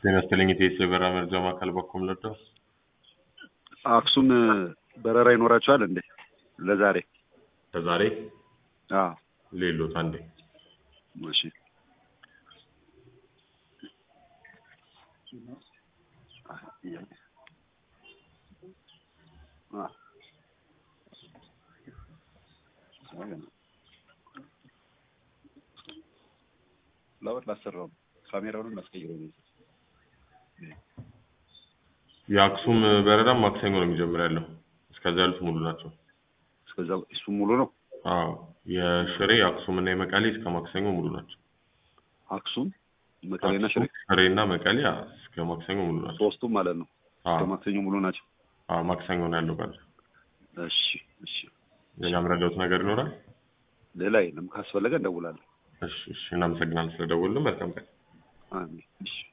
ጤና ይስጥልኝ የኢትዮ የበረራ መረጃ ማዕከል በኩል ልርዳው? አክሱም በረራ ይኖራቸዋል እንዴ ለዛሬ? ለዛሬ አዎ ሌሎት አንዴ እሺ ለወጥ ላሰራው ካሜራውን ማስቀይረው ነው። የአክሱም በረራ ማክሰኞ ነው የሚጀምር ያለው። እስከዛ ያሉት ሙሉ ናቸው። እስከዛ እሱ ሙሉ ነው። አዎ የሽሬ የአክሱም እና የመቀሌ እስከ ማክሰኞ ሙሉ ናቸው። አክሱም መቀሌና ሽሬ ሽሬ እና መቀሌ አዎ፣ እስከ ማክሰኞ ሙሉ ናቸው። ሶስቱም ማለት ነው። አዎ እስከ ማክሰኞ ሙሉ ናቸው። አዎ ማክሰኞ ነው ያለው በረራ። እሺ እሺ። ሌላ የምረዳውት ነገር ይኖራል? ሌላ የለም። ካስፈለገ እንደውላለን። እሺ እሺ። እናመሰግናለን ስለደወልን። መልካም ቀን። አሜን። እሺ